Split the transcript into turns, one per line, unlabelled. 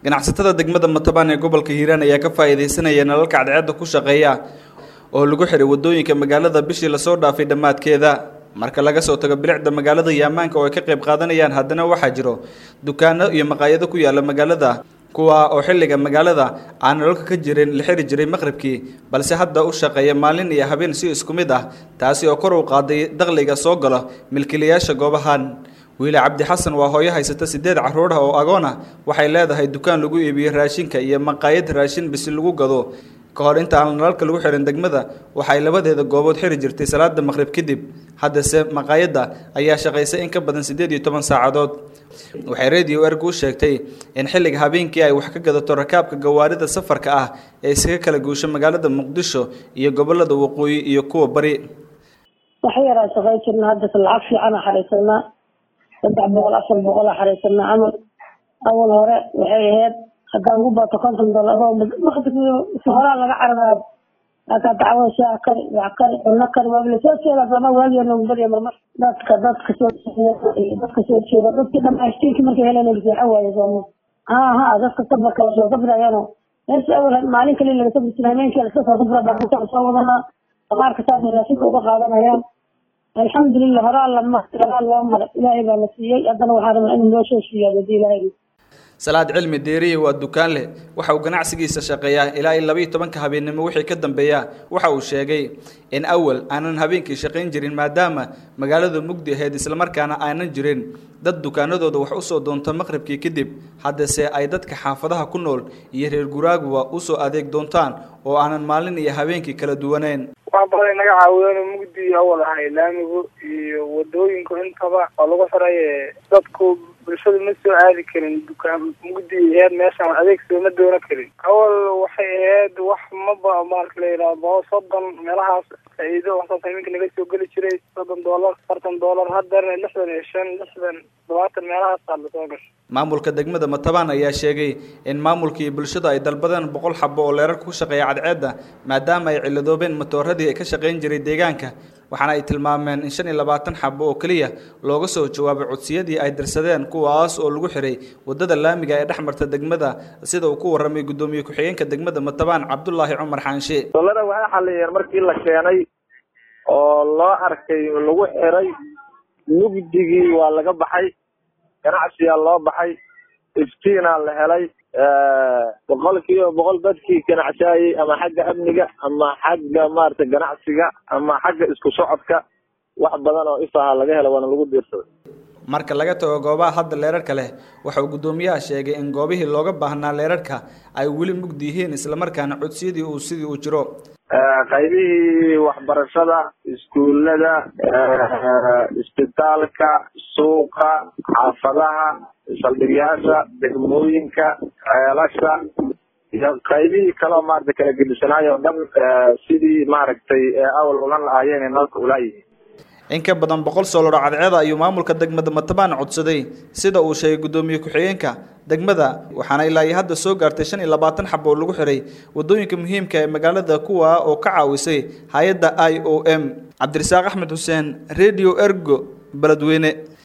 ganacsatada degmada matabaan ee gobolka hiiraan ayaa ka faa'iidaysanaya nalalka cadceedda ku shaqeeya oo lagu xiray waddooyinka magaalada bishii lasoo dhaafay dhammaadkeeda marka laga soo tago bilicda magaalada iyo ammaanka oo ay ka qayb qaadanayaan haddana waxaa jiro dukaano iyo maqaayado ku yaala magaalada kuwa oo xilliga magaalada aan nalalka ka jirin la xiri jiray maqribkii balse hadda u shaqeeya maalin iyo habeen si isku mid ah taasi oo kor u qaaday dakhliga soo gala milkiilayaasha goobahan wiile cabdi xasan waa hooyo haysata sideed carruur ah oo agoon ah waxay leedahay dukaan lagu iibiyo raashinka iyo maqaayad raashin bisi lagu gado ka hor inta aan nalalka lagu xirin degmada waxay labadeeda goobood xiri jirtay salaada maqrib kadib haddase maqaayadda ayaa shaqaysay in ka badan siddeed iyo toban saacadood waxay radio erg u sheegtay in xilliga habeenkii ay wax ka gadato rakaabka gawaarida safarka ah ee iskaga kala guusho magaalada muqdisho iyo gobolada waqooyi iyo kuwa bari
wax yaraa shaqay jirna haddase lacag fiicana xariisanaa saddex boqol afar boqol a xariisanaa camal awal hore waxay ahayd haddaan ugu bato konton dollar horaa laga cararayo laakaa dacwo shaa kari wax kari cuno kari waabla soo jeeda sama waagiya noogu barya marmar dadka dadka soo dadka soo jeeda dadkii dhamaashtiinki markay heleen seexan waaye sooma ha ha dadka safarka lasoo safrayano meersi awal maalin kale laga safri jira habeenkii laska soo safra baa soo wadanaa damaarka saas raashinka uga qaadanayaan alxamdulilah horaa lama horaa loo maray ilaahay baa la siiyey haddana waxaa rabaa inuu noo soo siiyaa hadii ilaahay
salaad cilmi deeriye waa dukaan leh waxa uu ganacsigiisa shaqeeyaa ilaa iyo labaiyo tobanka habeennimo wixii ka dambeeya waxa uu sheegay in awal aanan habeenkii shaqayn jirin maadaama magaaladu mugdi ahayd islamarkaana aanan jirin dad dukaanadooda wax usoo doonto maqribkii kadib haddase ay dadka xaafadaha ku nool iyo reer guraaguba usoo adeeg doontaan oo aanan maalin iyo habeenkii kala duwanayn
wax badan naga caawiyeen mugdi awal ahay laamigu iyo wadooyinku intaba oo lagu xiray dadku bulshadu ma soo aadi karin dukaan mugdi aheyd meeshaan adeeg sooma doonan karin awal waxay ahayd wax maba marka la yidhaahdo soddon meelahaas faa-iido waxsaas iminka naga soo geli jiray soddon dollar afartan dollar haddana lixdan iyo shan lixdan todobaatan meelahaasaa lasoo gashay
maamulka degmada matabaan ayaa sheegay in maamulkii bulshada ay dalbadeen boqol xabo oo leerarka ku shaqeeya cadceedda maadaama ay ciladoobeen matooradii ay ka shaqayn jiray deegaanka waxaana ay tilmaameen in shan iyo labaatan xabo oo keliya looga soo jawaabay codsiyadii ay dirsadeen kuwaas oo lagu xiray waddada laamiga ee dhex marta degmada sida uu ku warramay guddoomiye ku-xigeenka degmada matabaan cabdulaahi cumar xaanshe
dolada waxay xaliyeen markii la keenay oo loo arkay lagu xiray mugdigii waa laga baxay ganacsiyaa loo baxay iftiinaa la helay boqol kiiba boqol dadkii ganacsaayey ama xagga amniga ama xagga maarata ganacsiga ama xagga isku socodka wax badan oo ifaha laga hela waana lagu diirsaday
marka laga tago goobaha hadda leerarka leh waxa uu guddoomiyaha sheegay in goobihii looga baahnaa leerarka ay weli mugdi yihiin islamarkaana codsiyadii uu sidii uu jiro
qaybihii waxbarashada iskuullada isbitaalka suuqa xaafadaha saldhigyaasha degmooyinka ceelasha iyo qaybihii kaleo maarata kala gedisanaayo o dhan sidii maaragtay awal ulan lahaayeen nalka ulaayihiin
in ka badan boqol soolaro cadceeda ayuu maamulka degmada matabaan codsaday sida uu sheegay guddoomiye ku-xigeenka degmada waxaana ilaa iyo hadda soo gaartay shan iyo labaatan xabo oo lagu xiray waddooyinka muhiimka ee magaalada kuwa oo ka caawisay hay-adda i o m cabdirasaaq axmed xuseen radio ergo beledweyne